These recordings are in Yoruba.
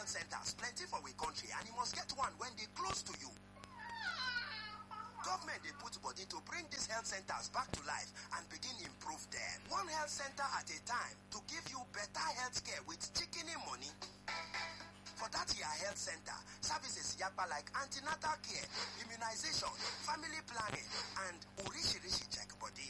health centers plenty for we country and you must get one when they close to you. Government they put body to bring these health centers back to life and begin improve them. One health center at a time to give you better health care with chicken money. For that year health center, services yapa like antenatal care, immunization, family planning, and urishirishi check body.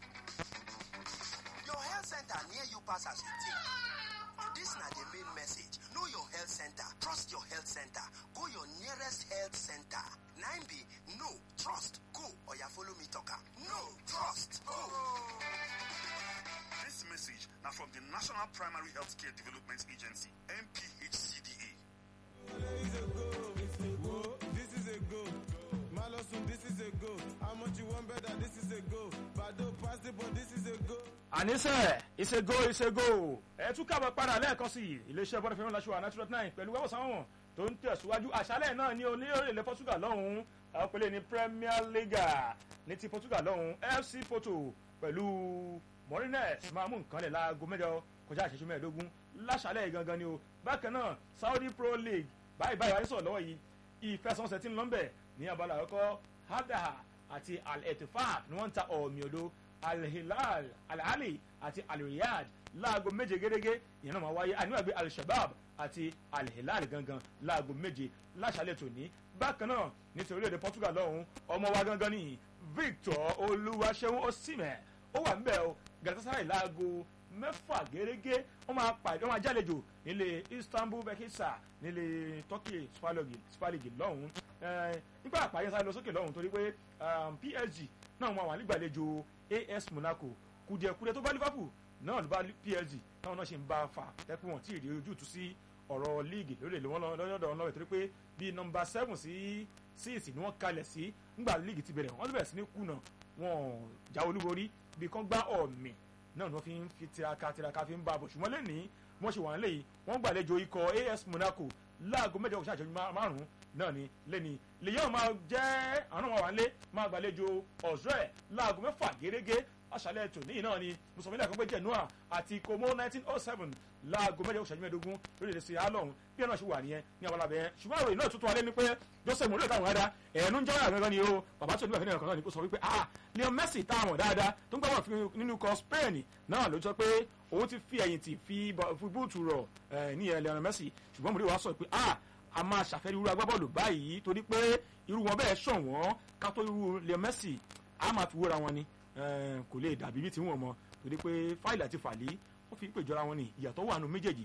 Your health center near you pass as you think. This na the main message. Know your health center. Trust your health center. Go your nearest health center. 9B, no, trust, go. Or ya follow me talker. No, trust, go. This message now from the National Primary Healthcare Development Agency, NPHCDA. This is a go. This is a go. Malosun, this is a go. How much you want better? This is a go. Bado pass the ball. This is a go. àníṣe ìṣègò ìṣègò ẹ tún kábọ̀ padà lẹ́ẹ̀kan sí i iléeṣẹ́ bọ́dọ̀ fẹ́ràn láṣọ àná two nine pẹ̀lú wẹ́wọ̀ sáwọn tó ń tẹ̀síwájú àṣálẹ̀ náà ní onílẹ̀ Portugal lọ́hùn-ún ọ̀pẹ̀lẹ̀ ní Premier League ní ti Portugal lọ́hùn-ún FC Porto pẹ̀lú Morines máa mú nǹkan lẹ̀ láago mẹ́jọ kọjá àṣẹṣe mẹ́ẹ̀ẹ́dógún láṣálẹ̀ gangan ni o bákan náà Saudi Pro League báyìí báyìí wáyé sọ̀rọ̀ lọ́wọ́ yìí ìfẹsọ̀nsẹ̀ tí ń lọ́nbẹ̀ ní abala àkọ́kọ́ Hadaha àti Al-Ettifaq ni wọ́n ń ta ọ̀mì odò Al-Hilal Al-Ali àti Al-Riyadh láago méje gẹ́gẹ́ ìyẹn náà máa wáyé àníwàgbé Al-Shabab àti Al-Hilal gangan láago méje láṣálẹ̀ tòní bákan náà nítorí orílẹ̀-èdè Portugal lọ́hùn ọmọ wa gangan ní Victor Olúwaṣẹ́wọ̀n Osimhen ó wà níbẹ̀ o Galatasaray láago mẹ́fà gẹ́gẹ́ wọ́n máa pàdé wọ́n máa jálejò nílé Istanbul Bekisa nílé Turkey Super League Super League lọ́hùn nígbà àpáyé sáré lọ sókè lọ́hùn torí pé PSG náà wọ́n wà nígbàlejò AS Monaco kùdìẹ̀kùdìẹ̀ tó bá Liverpool náà ló bá PSG náà náà ṣe ń bá a fà tẹ́kùn wọn tí ì rí ojútùú sí ọ̀rọ̀ líìgì lórílẹ̀ wọn lọ́dọ̀ wọn lọ́wọ́ torí pé bíi nọmba seven sí six ni wọ́n kalẹ̀ sí ńgbà líìgì ti bẹ̀rẹ̀ wọ́n ti bẹ̀rẹ̀ sí ní kùnà wọn já olúborí bí kán gbá ọ̀mì náà ni wọ́n fi ń fi tiraka tiraka fi ń bá a bọ̀ ṣùgbọ́n lẹ́nìí wọ́n ṣe wà ń lé yìí wọ́n gbàlejò ikọ̀ AS Monaco láago mẹ́jọ kò ṣàṣẹjú márùn-ún náà ni lẹ́ni lèyàn máa jẹ́ àwọn ọmọ wa ń lé máa gbàlejò ọ̀ṣọ́ ẹ̀ láago mẹ́fà gẹ́gẹ́ aṣálẹ̀ tòní náà ni mùsùlùmí àkọ́kọ́ jẹ́ noah àti komo nineteen oh seven láago mẹ́jọ ṣẹ́jú mẹ́ẹ̀ẹ́dógún lórí èdè alọ́hún bí ẹ̀ náà ṣe wà nìyẹn ní àwọn alábẹ́ ṣùgbọ́n àròyìn náà tuntun alẹ́ ni pé joseph mourinho táwọn ará ẹ̀ẹ́nu ń jọ́ra gangan ni o bàbá tó ní bàbá náà ni kò sọ wípé ah leon messi táwọn dáadáa tó ń gbà wọ́n nínú ikọ̀ spain náà ló sọ pé òun ti fi ẹ̀yìn tì fi búùtù rọ̀ ní ẹ̀ leon messi ṣùgbọ́n mourinho wá sọ pé ah a máa ṣàfẹ́rí irú agbábọ́ọ̀lù báyìí torí pé irú wọn bẹ́ẹ̀ ṣọ̀wọ́n ká tó irú leon messi a máa fi wóra wọn ni kò lè dàbí bí ti ń wọ̀n mọ́ torí pé fáìlì àti fàlí wọ́n fi ń pè jọra wọn ni ìyàtọ̀ wà nù méjèèjì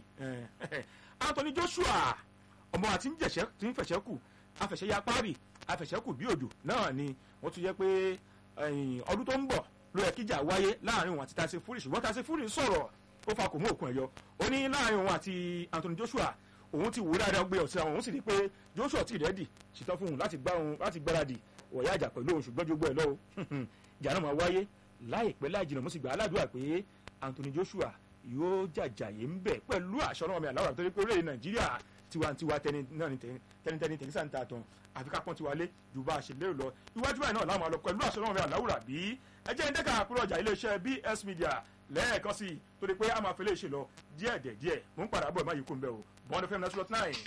Anthony Joshua ọmọ àti tí ń fẹ̀ṣẹ̀ kù afẹ̀ṣẹ̀ ya páàrì afẹ̀ṣẹ̀ kù bí òjò náà ni wọ́n tún jẹ́ pé ọdún tó ń bọ̀ ló yẹ kíjà wáyé láàrin òun àti Tyson Fury ṣùgbọ́n Tyson Fury sọ̀rọ̀ ó fa kò mú òkun ẹ̀yọ ó ní láàrin òun àti Anthony Joshua òun ti wò ó dáadáa gbé ọ̀sẹ̀ àwọn òun sì rí i pé Joshua ti rẹ́dì ṣetán fún òun láti gbáradì wọ̀nyá àjà pẹ̀lú òun ṣùgbọ́n jogbo ẹ̀ lọ́wọ́ ìjà náà máa wáyé láìpẹ́ láì jìnnà mo sì gbà aládùúgbà pé Anthony Joshua yóò jàjàyè ń bẹ̀ pẹ̀lú àṣọ ọlọ́wọ́ mi àláwọ̀ torí pé orílẹ̀ Nàìjíríà tiwantiwa tẹnitẹni tẹni sáà ń ta tán àfi ká pọ́n tiwa lé ju bá a ṣe lérò lọ iwájú báyìí náà láwọn àlọ́ pẹ̀lú àṣọ ọlọ́wọ́ mi àláwùrà bí ẹ jẹ́ ń dẹ́ka àkúrò ọjà iléeṣẹ́ BS Media lẹ́ẹ̀kan sí i torí pé a máa fi léṣe lọ díẹ̀ díẹ̀ mò ń padà bọ̀ ẹ̀ má yí kó ń bẹ̀ o bọ́n fm nine slot nine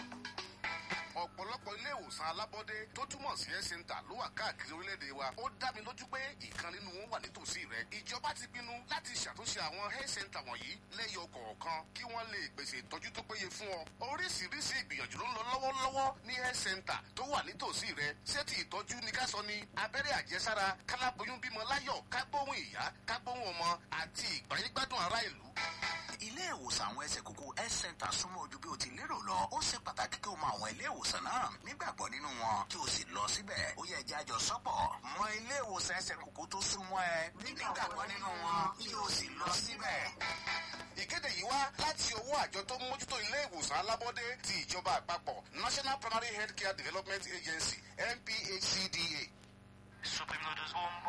ọ̀pọ̀lọpọ̀ ilé ìwòsàn alábọ́dé tó túmọ̀ sí health center ló wà káàkiri orílẹ̀-èdè wa ó dá mi lójú pé ìkan nínú wọn wà nítòsí rẹ ìjọba ti pinnu láti ṣàtúnṣe àwọn health center wọ̀nyí lẹ́yọ kọ̀ọ̀kan kí wọ́n lè pèsè ìtọ́jú tó péye fún ọ oríṣiríṣi ìgbìyànjú ló ń lọ lọ́wọ́lọ́wọ́ ní health center tó wà nítòsí rẹ ṣé ti ìtọ́jú ni ká sọ ni abẹ́rẹ́ àjẹsára káláboyún bímọ láyọ̀ kágbóhùn ìyá kágbóhùn ọmọ àti ìgbáyégbádùn ará ìlú ilé ìwòsàn àwọn ẹsẹ̀ kókó health center súnmọ́ ojú bí o ti lérò lọ ó ṣe pàtàkì kí o mọ àwọn ilé ìwòsàn náà nígbàgbọ́ nínú wọn kí o sì lọ síbẹ̀ ó yẹ jẹ́ àjọ sọ́pọ̀ mọ ilé ìwòsàn ẹsẹ̀ kókó tó súnmọ́ ẹ nígbàgbọ́ nínú wọn kí o sì lọ síbẹ̀. ìkéde yìí wá láti ọwọ́ àjọ tó ń mójútó ilé ìwòsàn alábọ́dé ti ìjọba àpapọ̀ National Primary Healthcare Development Agency NPHCDA. Supreme Noodles Home